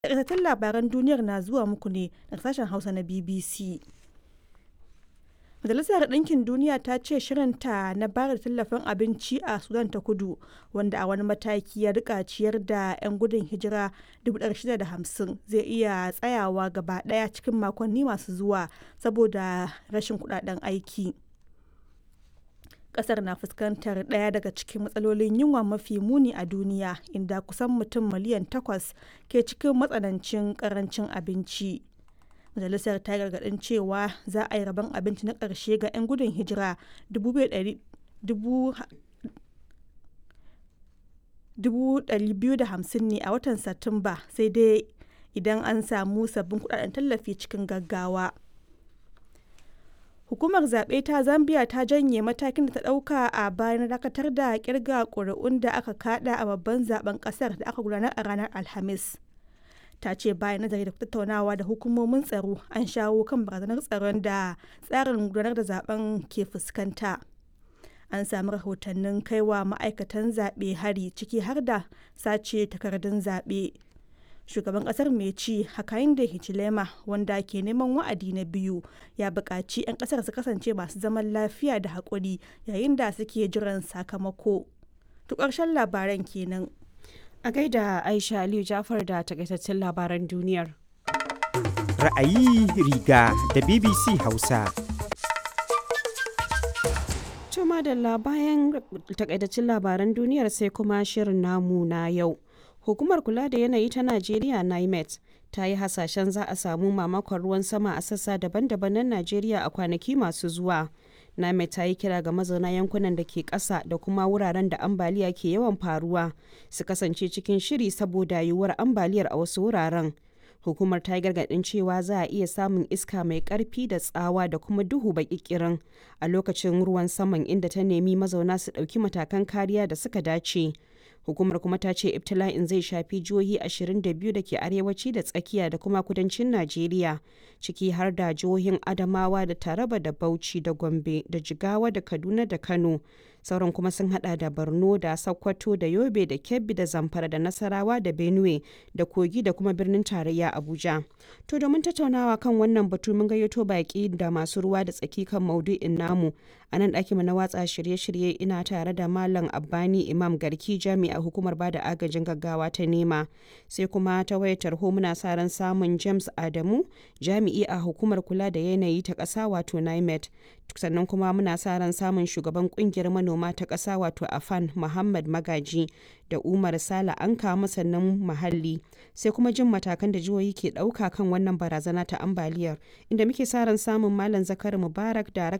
Takaitattun labaran duniyar na zuwa muku ne daga sashen Hausa na BBC. Majalisar Ɗinkin Duniya ta ce shirinta na bayar da tallafin abinci a Sudan ta Kudu, wanda a wani mataki ya rika ciyar da 'yan gudun hijira 650,000 zai iya tsayawa gaba ɗaya cikin makonni masu zuwa saboda rashin kudaden aiki. Kasar na fuskantar ɗaya daga cikin matsalolin yunwa mafi muni a duniya, inda kusan mutum miliyan takwas ke cikin matsanancin karancin abinci. Majalisar ta yi gargaɗin cewa za a yi rabon abinci na ƙarshe ga 'yan gudun hijira 250,000 ne a watan Satumba, sai dai idan an samu sabbin kudaden tallafi cikin gaggawa. Hukumar zaɓe ta Zambia ta janye matakin da ta ɗauka a bayan dakatar da kirga ƙuri'un da aka kada a babban zaben ƙasar da aka gudanar a ranar Alhamis. Ta ce bayan nazari da tattaunawa da hukumomin tsaro an shawo kan barazanar tsaron da tsarin gudanar da zaben ke fuskanta. An sami rahotannin kaiwa ma'aikatan zaɓe hari ciki har da sace takardun zaɓe. shugaban kasar mai ci hakainde hichilema wanda ke neman wa'adi na biyu ya buƙaci 'yan kasar su kasance masu zaman lafiya da haƙuri yayin da suke jiran sakamako to ƙarshen labaran kenan a gaida aisha aliyu jafar da takaitaccen labaran duniyar ra'ayi riga da bbc hausa Tuma da bayan takaitaccen labaran duniyar sai kuma shirin namu na yau hukumar kula da yanayi ta najeriya nimet ta yi hasashen za a samu mamakon ruwan sama a sassa daban-daban na najeriya a kwanaki masu zuwa nimet ta yi kira ga mazauna yankunan da ke ƙasa da kuma wuraren da ambaliya ke yawan faruwa su kasance cikin shiri saboda yiwuwar ambaliyar a wasu wuraren hukumar ta yi gargaɗin cewa za a iya samun iska mai ƙarfi da tsawa da kuma duhu baƙiƙirin a lokacin ruwan saman inda ta nemi mazauna su ɗauki matakan kariya da suka dace hukumar kuma ta ce ibtila'in zai shafi jihohi 22 da ke arewaci da tsakiya da kuma kudancin najeriya ciki har da jihohin adamawa da taraba da bauchi da gombe da jigawa da kaduna da kano sauran kuma sun hada da borno da sokoto da yobe da kebbi da zamfara da nasarawa da benue da kogi da kuma birnin tarayya abuja to domin tattaunawa kan wannan batu mun gayyato baki da masu ruwa da tsaki kan maudu'in namu a nan ɗakin na watsa shirye-shirye ina tare da malam abbani imam garki jami'a hukumar bada agajin gaggawa ta nema sai kuma ta wayar tarho muna sa ran samun james adamu jami'i a hukumar kula da yanayi ta ƙasa wato nimet sannan kuma muna sa ran samun shugaban kungiyar manoma ta ƙasa wato afan muhammad magaji da umar sala an kama sannan muhalli sai kuma jin matakan da jihohi ke ɗauka kan wannan barazana ta ambaliyar inda muke sa ran samun malam zakari mubarak darakta